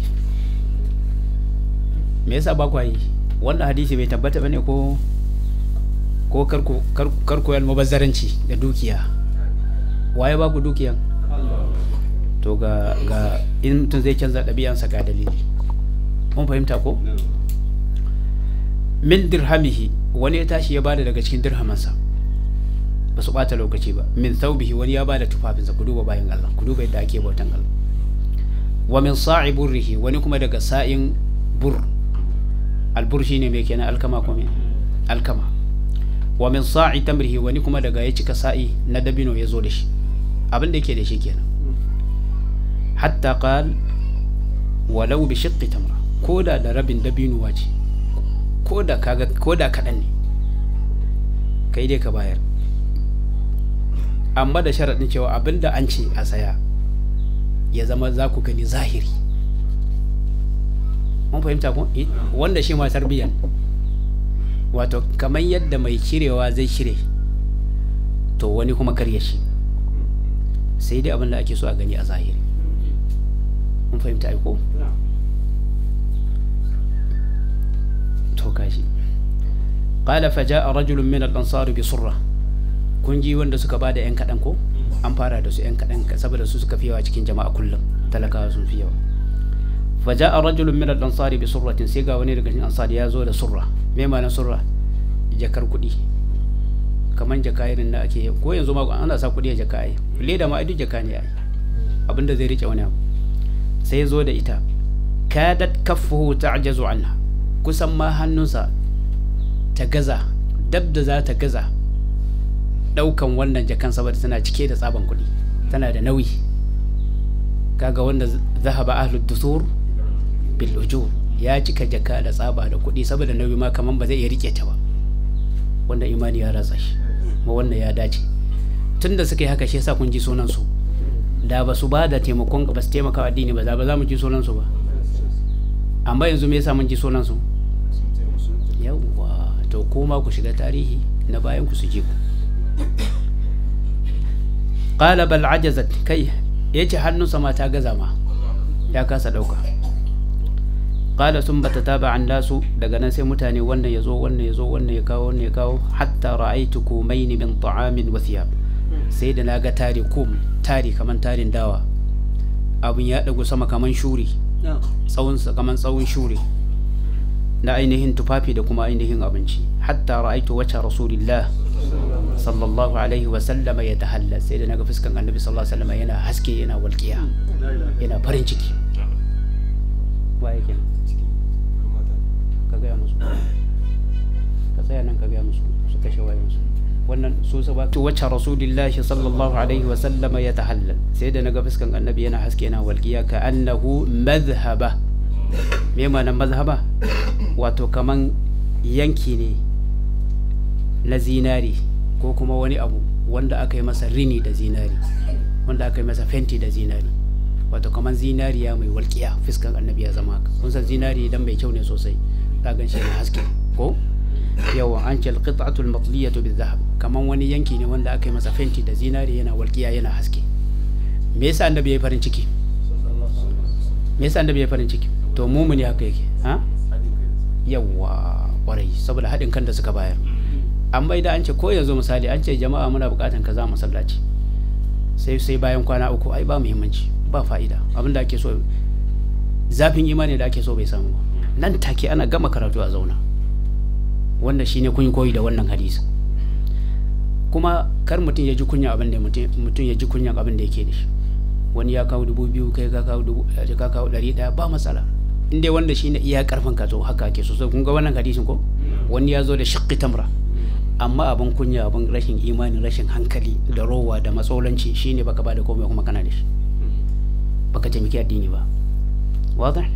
me yasa ba ku yi wannan hadisi bai tabbata bane ko ko karku karku yal mubazzaranci da dukiya waye ba ku dukiyan to ga ga in mutum zai canza ɗabi'ansa ga dalili mun fahimta ko min dirhamihi wani ya tashi ya bada daga cikin dirhamansa ba su bata lokaci ba min thawbihi wani ya bada tufafinsa ku duba bayan Allah ku duba yadda ake bautan Allah wa min sa'i burrihi wani kuma daga sa'in bur albur shine mai kenan alkama ko me alkama wa min sa'i tamrihi wani kuma daga ya cika sa'i na dabino ya zo da shi abin da yake da shi kenan hatta qal walau bi shiqqi tamra koda da rabin dabino wace koda kaga koda kadan ne kai dai ka bayar amma da sharaɗin cewa abinda an ce a saya ya zama za ku gani zahiri mun fahimta ko wanda shi ma tarbiyyan wato kamar yadda mai cirewa zai cire to wani kuma karya shi sai dai abinda ake so a gani a zahiri mun fahimta ko to kashi qala faja'a rajulun min al-ansar bi surra kun ji wanda suka bada yan kadan ko an fara da su yan kadan saboda su suka fi yawa cikin jama'a kullum talakawa sun fi yawa faja'a rajulun min al-ansar bi surratin sai ga wani daga cikin ansar ya zo da surra me ma'anar surra jakar kuɗi kaman jaka irin da ake ko yanzu ma ana sa kuɗi a jaka ai leda ma duk jaka ne ai abinda zai rike wani abu sai ya zo da ita kadat kaffuhu ta'jazu anha kusan ma hannunsa ta gaza dab da za ta gaza daukan wannan jakan saboda tana cike da tsaban kuɗi tana da nauyi kaga wanda zahaba ahlud dusur bil ujur ya cika jaka da tsaba da kuɗi saboda nauyi ma kaman ba zai iya rike ta ba wanda imani ya ratsa shi ma wannan ya dace tunda suka yi haka shi yasa kun ji sunan su da ba su ba da taimakon ba su taimaka addini ba za ba za mu ji sunan su ba amma yanzu me yasa mun ji sunan su yawwa to kuma ku shiga tarihi na bayan ku su ji ku qala bal ajazat kai yace hannunsa ma ta gaza ma ya kasa dauka qala sun bata taba an lasu daga nan sai mutane wannan ya zo wannan ya zo wannan ya kawo wannan ya kawo hatta ra'aitu kumaini min ta'amin wa thiyab sai da naga tari kum tari kaman tarin dawa abun ya dago sama kaman shuri tsawon sa kaman tsawon shuri na ainihin tufafi da kuma ainihin abinci hatta ra'aitu wacce rasulillah sallallahu alaihi wa sallama ya tahalla sai da naga fuskan annabi sallallahu alaihi wa sallama yana haske yana walƙiya yana farin ciki waye kenan ka gaya musu ka tsaya nan ka gaya musu su kashe wayansu wannan su sa ba wacce rasulillahi sallallahu alaihi wa sallama ya tahallal sai da naga fuskan annabi yana haske yana walƙiya ka annahu madhhaba me ma'anar mazhaba wato kaman yanki ne na zinari ko kuma wani abu wanda aka yi masa rini da zinari wanda aka yi masa fenti da zinari wato kaman zinariya mai walƙiya fiskan annabi ya zama haka kun san zinari idan mai kyau ne sosai za gan shi haske ko yawa an ce alqit'atul matliyatu bizahab kaman wani yanki ne wanda aka yi masa fenti da zinari yana walƙiya yana haske me yasa annabi ya yi farin ciki me yasa annabi ya yi farin ciki to mumuni haka yake ha yawa kwarai saboda haɗin kan da suka bayar an bai da an ce ko yanzu misali an ce jama'a muna buƙatan kaza masallaci sai sai bayan kwana uku ai ba muhimmanci ba fa'ida abin da ake so zafin imani da ake so bai samu ba nan take ana gama karatu a zauna wanda shine kun koyi da wannan hadisi kuma kar mutum ya ji kunya abin da mutum ya ji kunyan abin da yake da shi wani ya kawo dubu biyu kai ka kawo dubu ka kawo ɗari ɗaya ba matsala in dai wanda shine iya karfin ka zo haka ake so sai kun ga wannan hadisin ko wani ya zo da shiqqi tamra amma abin kunya abin rashin imani rashin hankali da rowa da matsolanci shine baka ba da komai kuma kana da shi baka taimaki addini ba wadah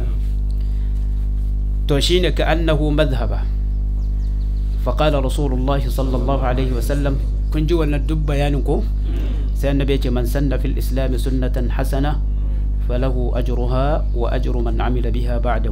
to shine ka annahu madhhaba فقال رسول الله صلى الله عليه وسلم كن جوا ندب بيانكم سيدنا النبي من سن في الإسلام سنة حسنة فله أجرها وأجر من عمل بها بعده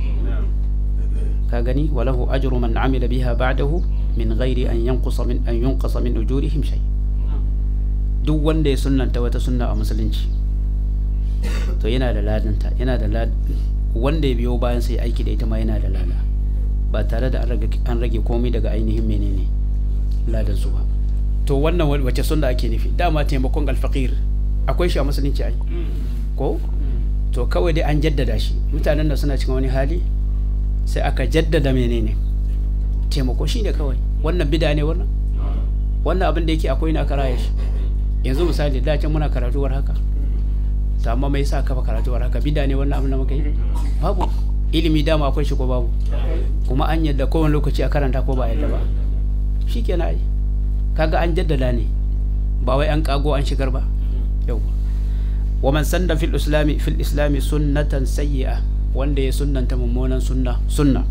كاغني وله أجر من عمل بها بعده من غير أن ينقص من أن ينقص من أجورهم شيء duk wanda ya sunnanta wata sunna a musulunci to yana da ladanta yana da lad wanda ya biyo bayan sai aiki da ita ma yana da lada ba tare da an rage komai daga ainihin menene ladan su ba to wannan wace sunna ake nufi dama taimakon alfaqir akwai shi a musulunci ai ko to kawai dai an jaddada shi mutanen da suna cikin wani hali sai aka jaddada menene taimako shine kawai wannan bida ne wannan wannan abin da yake akwai na karaya shi yanzu misali da can muna karatuwar haka to amma mai sa kafa karatuwar haka bida ne wannan abin da muka yi babu ilimi dama akwai shi ko babu kuma an yadda kowane lokaci a karanta ko ba yadda ba shikenan ai kaga an jaddada ne ba wai an kago an shigar ba yau wa man sanda fil islami fil islami sunnatan sayyi'a wanda ya sunnanta mummunan sunna sunna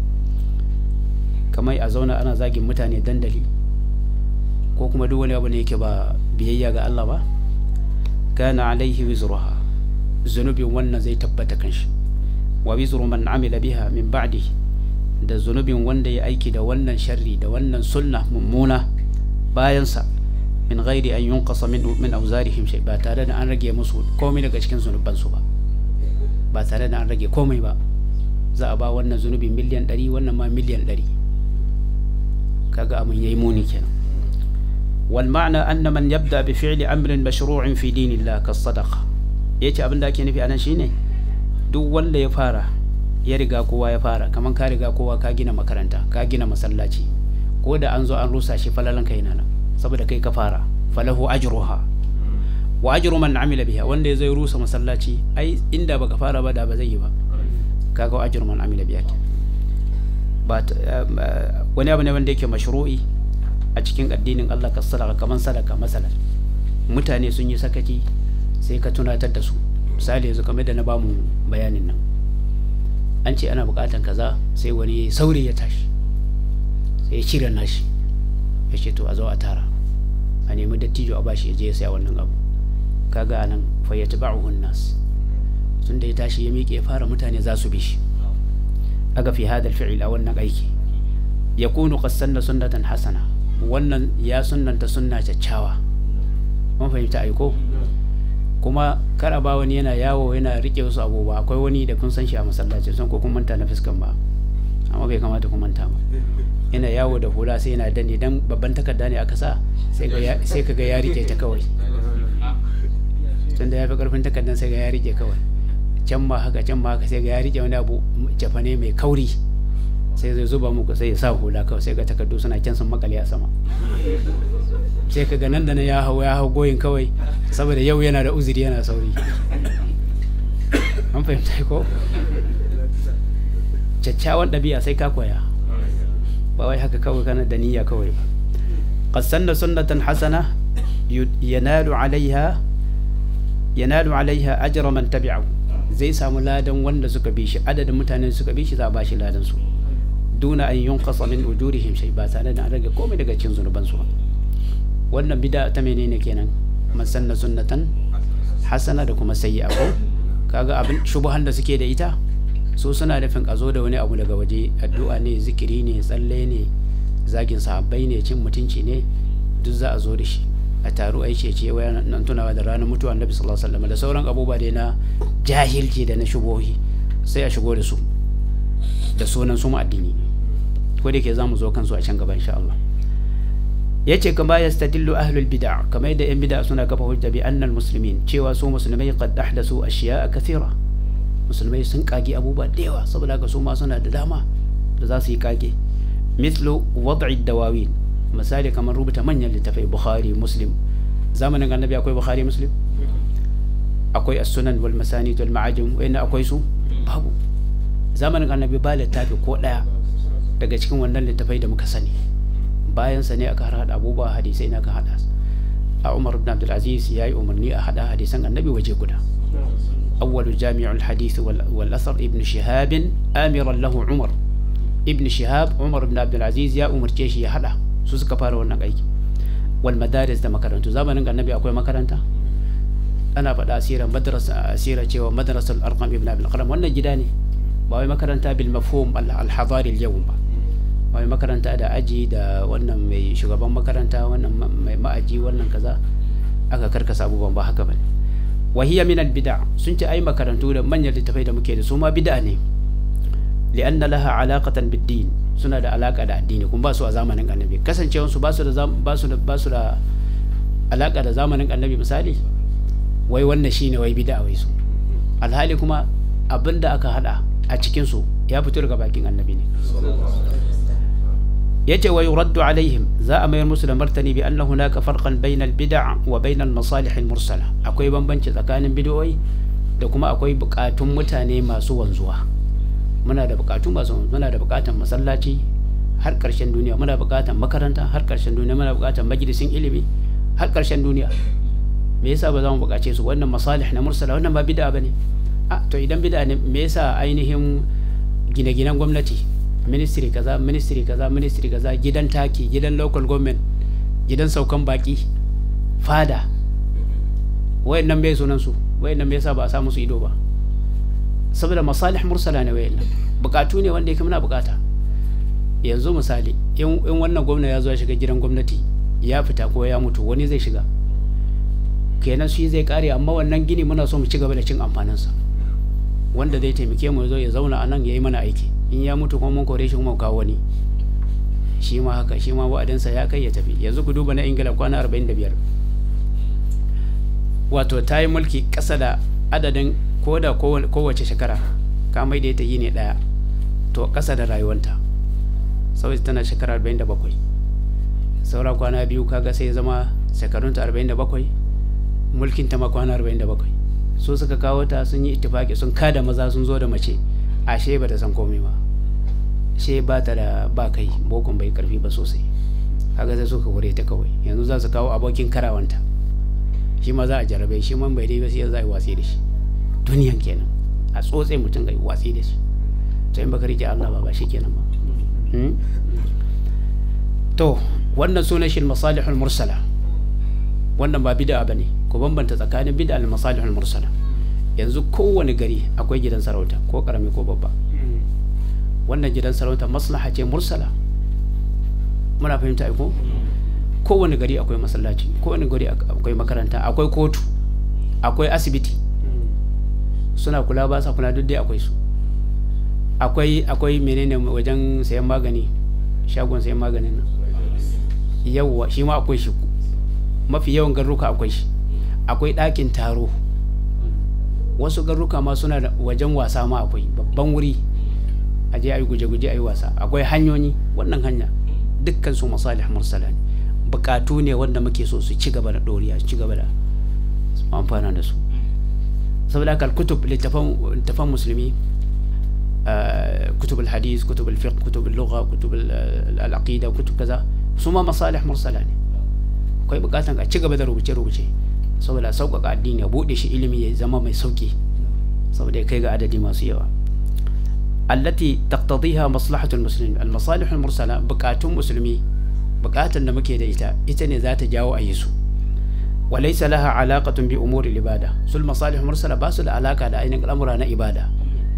kamar a zauna ana zagin mutane dandali ko kuma duk wani abu ne yake ba biyayya ga Allah ba kana alaihi wizruha zunubin wannan zai tabbata kanshi wa wizru man amila biha min ba'di da zunubin wanda ya aiki da wannan sharri da wannan sunna mummuna bayansa min ghairi an yunqasa min min awzarihim shay ba tare da an rage musu komai daga cikin zunubansu ba ba tare da an rage komai ba za a ba wannan zunubi miliyan 100 wannan ma miliyan 100 kaga abin yayi muni kenan wal ma'na anna man yabda bi fi'li amrin mashru'in fi dinillah kas sadaqa yace abin da ake nufi anan shine duk wanda ya fara ya riga kowa ya fara kaman ka riga kowa ka gina makaranta ka gina masallaci ko da an zo an rusa shi falalan kai nan saboda kai ka fara falahu ajruha wa ajru man amila biha wanda ya zai rusa masallaci ai inda baka fara ba da ba zai yi ba kaga ajru man amila biha ba wani abu ne wanda yake mashru'i a cikin addinin Allah ka sadaka kaman sadaka masalan mutane sun yi sakaci sai ka tunatar da su misali yanzu kamar da na bamu bayanin nan an ce ana bukatan kaza sai wani sauri ya tashi sai ya shirya nashi ya ce to a zo a tara a nemi dattijo a bashi ya je ya saya wannan abu kaga anan fayyata ba'uhun nas tun da ya tashi ya miƙe ya fara mutane za su bi shi aga fi hadal fi'il a wannan aiki ya kunu qassanna sunnatan hasana wannan ya sunnanta sunna kyakkyawa mun fahimta aiko kuma kara ba wani yana yawo yana rike wasu abubuwa akwai wani da kun san shi a masallaci sun ko kun manta na fuskan ba amma bai kamata ku manta ba yana yawo da hula sai yana danne dan babban takarda ne aka sa sai ka ga ya rike ta kawai tun da ya fi karfin takardar sai ga ya rike kawai can ma haka can ma haka sai ga ya rike wani abu jafane mai kauri sai zai zuba muku sai ya sa hula kawai sai ga takardu suna can sun makale a sama sai ka ga nan da nan ya hau ya hau goyin kawai saboda yau yana da uzuri yana sauri an fahimta ko kyakkyawan ɗabi'a sai ka koya ba wai haka kawai kana da niyya kawai ba qad sanna sunnatan hasana yanalu alaiha yanalu alaiha ajra man tabi'ahu zai samu ladan wanda suka bi shi adadin mutanen suka bi shi za a ba shi ladan su duna an yunqasa min ujurihim shay ba tare da an rage komai daga cikin zunuban su wannan bid'a ta menene kenan man sanna sunnatan hasana da kuma sayyi'a ko kaga abin shubuhan da suke da ita su suna nufin a zo da wani abu daga waje addu'a ne zikiri ne tsalle ne zagin sahabbai ne cin mutunci ne duk za a zo da shi a taru ai ce ce wayan nan tunawa da ranar mutuwa annabi sallallahu alaihi wasallam da sauran abubuwa da na jahilci da na shubohi sai a shigo da su da sunan su addini ko da ke za mu zo kansu a can gaba insha Allah yace kama yastadillu ahlul bid'a kamar yadda yan bid'a suna kafa hujja bi annal muslimin cewa su musulmai qad ahdathu ashiya'a kathira musulmai sun kage abubuwa da yawa saboda haka su ma suna da dama da za su yi kage mithlu wad'i dawawin misali kamar rubuta manyan littafai bukhari muslim zamanin annabi akwai bukhari muslim akwai as-sunan wal masanid wal ma'ajim wanda akwai su babu zamanin annabi ba littafi ko daya daga cikin wannan littafai da muka sani bayan sa ne aka hada abubuwa hadisai na ka hada a umar ibn abdul aziz yayi umarni a hada hadisan annabi waje guda أول جامع الحديث والأثر ابن شهاب آمرا له عمر ابن شهاب عمر بن عبد العزيز يا عمر جيش يا هذا su suka fara wannan aiki wal madaris da makarantu zamanin annabi akwai makaranta ana faɗa asirar madrasa asira cewa madrasal arqam ibn abdul qalam wannan gida ne ba wai makaranta bil mafhum al hadari al yawm ba ba wai makaranta da aji da wannan mai shugaban makaranta wannan mai ma'aji wannan kaza aka karkasa abubuwan ba haka bane wa hiya min al bid'a sun ce ai makarantu da manyan littafai da muke da su ma bid'a ne li'anna laha alaqatan bid din suna da alaka da addini kuma ba su a zamanin annabi kasancewar su ba su da ba su da ba su da alaka da zamanin annabi misali wai wannan shine wai bid'a wai su alhali kuma abinda aka hada a cikin su ya fito daga bakin annabi ne yace wa yuraddu alaihim za a mayar musu da martani bi anna hunaka farqan bainal bid'a wa bainal masalih al mursala akwai bambanci tsakanin bid'o'i da kuma akwai bukatun mutane masu wanzuwa muna da bukatu masu muna da bukatan masallaci har karshen duniya muna bukatan makaranta har karshen duniya muna bukatan majalisin ilimi har karshen duniya me yasa ba za mu bukace su wannan masalih na mursala wannan ba bid'a bane a to idan bid'a ne me yasa ainihin gine-ginen gwamnati ministry kaza ministry kaza ministry kaza gidan taki gidan local government gidan saukan baki fada wayannan bai sunan su wayannan bai yasa ba a sa musu ido ba saboda masalih mursala ne wayan bukatu ne wanda yake muna bukata yanzu misali in wannan gwamna ya zo ya shiga gidan gwamnati ya fita ko ya mutu wani zai shiga kenan shi zai kare amma wannan gini muna so mu ci gaba da cin amfaninsa wanda zai taimake mu zo ya zauna a nan ya yi mana aiki in ya mutu kuma mun kore shi kuma kawo wani shi ma haka shi ma wa'adinsa ya kai ya tafi yanzu ku duba na ingila kwana 45 wato ta yi mulki ƙasa da adadin ko da kowace shekara ka mai da ita yi ne ɗaya to ƙasa da rayuwanta saboda tana shekara 47 saura kwana biyu kaga sai zama shekarunta 47 mulkin ta ma kwana 47 su suka kawo ta sun yi ittifaki sun kada maza sun zo da mace ashe ba ta san komai ba she ba ta da ba kai bokon bai karfi ba sosai kaga sai suka kore ta kawai yanzu za su kawo abokin karawanta shi ma za a jarabe shi man bai dai ba sai za a yi watsi da shi duniyan kenan a tsotse mutum ga watsi da shi to in baka rike Allah ba ba shi kenan ba to wannan sunan shi masalihul mursala wannan ba bid'a bane ku bambanta tsakanin bid'a da masalihul mursala yanzu kowane gari akwai gidan sarauta ko karami ko babba wannan gidan sarauta maslaha ce mursala muna fahimta ko kowane gari akwai masallaci kowane gari akwai makaranta akwai kotu akwai asibiti suna kula ba sa kula duk dai akwai su akwai akwai menene wajen sayan magani shagon sayan maganin nan yawwa shi ma akwai shi mafi yawan garuka akwai shi akwai ɗakin taro wasu garuka ma suna da wajen wasa ma akwai babban wuri a je a yi guje-guje a yi wasa akwai hanyoyi wannan hanya dukkan su masalih mursala ne bukatu ne wanda muke so su ci gaba da doriya su ci gaba da amfana da su saboda haka kutub littafan musulmi kutub al-hadis kutub al-fiqh kutub al-lugha kutub al-aqida kutub kaza su ma masalih mursala ne akwai bukatan a ci gaba da rubuce-rubuce saboda sauƙaƙa addini ya buɗe shi ilimi ya zama mai sauƙi saboda ya kai ga adadi masu yawa allati taqtadiha maslahatul muslimin al-masalih al-mursala bukatun musulmi bukatan da muke da ita ita ne za ta jawo a yi su wa laysa laha alaqatun bi umuri ibada sul masalih mursala ba su da alaka da ainihin al'amura na ibada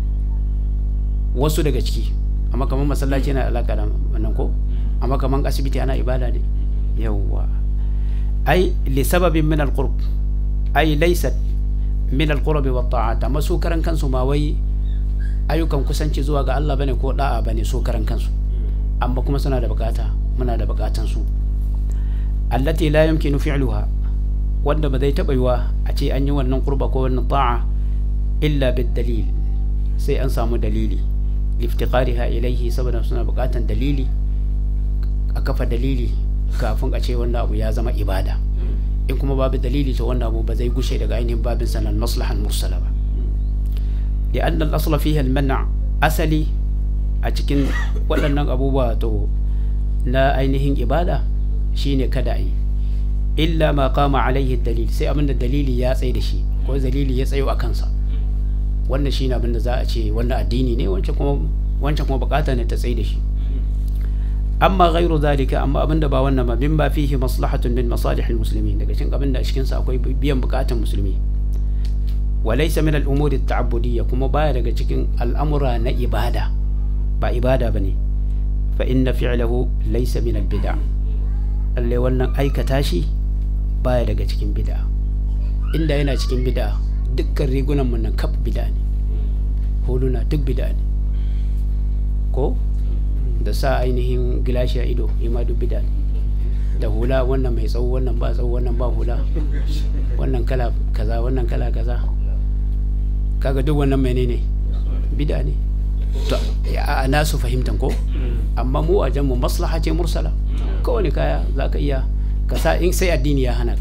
wasu daga ciki amma kamar masallaci yana alaka da wannan ko amma kamar asibiti ana ibada ne yawwa ai li sababin min al-qurb ai laysat min al-qurb wa ta'at amma su karan kansu ma wai ayyukan kusanci zuwa ga Allah bane ko da'a bane su karan kansu amma kuma suna da bukata muna da bukatan su allati la yumkinu fi'luha wanda ba zai taba yiwa a ce an yi wannan qurba ko wannan ta'a illa bid dalil sai an samu dalili liftiqariha ilaihi saboda suna bukatan dalili a kafa dalili kafin a ce wannan abu ya zama ibada in kuma babu dalili to wannan abu ba zai gushe daga ainihin babin sanan maslahan mursala ba لأن الأصل فيها المنع أسلي أتكن waɗannan abubuwa to na ainihin ibada shine kada yi illa ma kama alaihi dalil sai abinda dalili ya tsaye da shi ko dalili ya tsayo a kansa wannan shine abinda za a ce wannan addini ne wancan kuma wancan kuma bukata ne ta tsaye da shi amma ghairu zalika amma abinda ba wannan ba bin ba fihi maslahatun min masalihil muslimin daga cikin abinda a cikin sa akwai biyan bukatun musulmi وليس من الأمور التعبدية كما باية daga cikin al'amura na ibada ba ibada bane fa inna fi'lahu laysa min al-bid'a lalle wannan aikata shi baya daga cikin bid'a inda yana cikin bid'a dukkan rigunan mun nan kaf bid'a ne huluna duk bid'a ne ko da sa ainihin gilashi a ido ima duk bid'a ne da hula wannan mai tsawo wannan ba tsawo wannan ba hula wannan kala kaza wannan kala kaza kaga duk wannan menene bid'a ne to a nasu fahimtan ko amma mu a mu maslaha ce mursala kowane kaya za ka iya ka sa in sai addini ya hana ka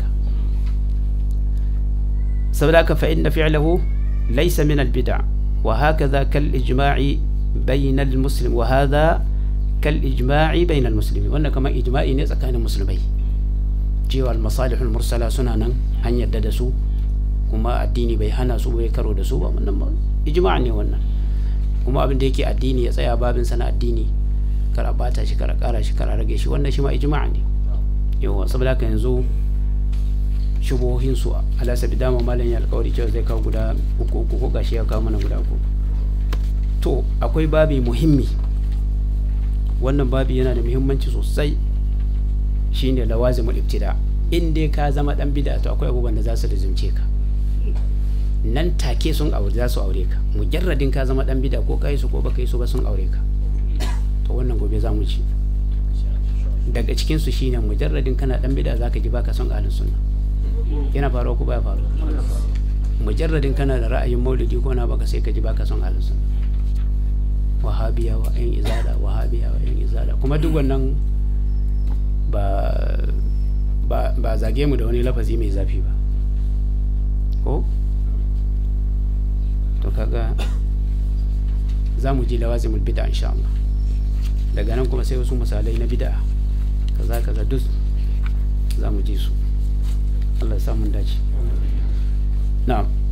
saboda ka fa inna fi'lahu laysa min al-bid'a wa hakaza kal ijma'i bayna al-muslim wa hadha kal ijma'i bayna al-muslimin wannan kamar ijma'i ne tsakanin musulmai cewa al-masalih al-mursala suna nan an yadda da su kuma addini bai hana su bai karo da su ba wannan ba ijma' ne wannan kuma abin da yake addini ya tsaya babin sana addini kar a bata shi kar a kara shi kar a rage shi wannan shi ma ijma' ne yawa saboda haka yanzu shubohin su ala sabi dama malam ya alƙawari cewa zai kawo guda uku uku ko gashi ya kawo mana guda uku to akwai babi muhimmi wannan babi yana da muhimmanci sosai shine lawazimul ibtida in dai ka zama dan bid'a to akwai abubuwan da za su rizumce ka nan take sun aure za su aure ka mujarradin ka zama dan bid'a ko kai su ko baka yi su ba sun aure ka to wannan gobe za mu ci daga cikin su shine mujarradin kana dan bid'a zaka ji baka son ahlus sunna yana faruwa ko baya faruwa mujarradin kana da ra'ayin maulidi ko na baka sai ka ji baka son ahlus sunna wahabiya wa yan izala wahabiya wa yan izala kuma duk wannan ba ba ba zage mu da wani lafazi mai zafi ba ko to kaga za mu ji lawazimul bid'a insha Allah daga nan kuma sai wasu misalai na bid'a kaza kaza duk za mu ji su Allah ya samu dace na'am